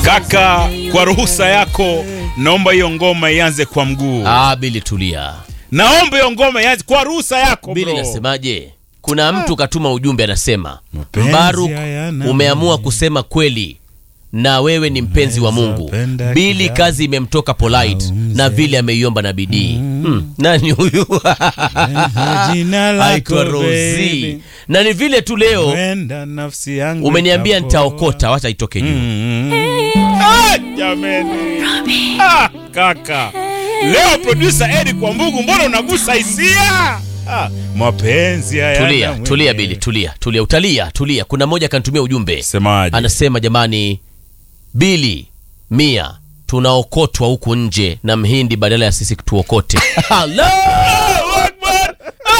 Kaka, kwa ruhusa yako, naomba hiyo ngoma ianze kwa mguu. Ah, Bili tulia. Naomba hiyo ngoma ianze kwa ruhusa yako Bili bro. nasemaje? Kuna mtu katuma ujumbe anasema, Mapenzi Mbaruk, hayana umeamua mwenye. kusema kweli na wewe ni mpenzi wa Mungu. penda Bili kidogo. kazi imemtoka polite Au mzee. na vile ameiomba na bidii. Hmm, nani huyu? Jina lako Aitwa Rozi. baby. Na ni vile tu leo Wenda nafsi yangu umeniambia ikapoa. nitaokota, wacha itoke juu. Mm. Ah, jameni. Ah, kaka. Leo producer Eddie kwa mbugu mbona unagusa hisia? Ah, mapenzi haya. Tulia, tulia Bili, tulia, tulia, utalia, tulia. Kuna mmoja akanitumia ujumbe Semaje? anasema, jamani, Bili Mia tunaokotwa huku nje na mhindi badala ya sisi tuokote. Hello!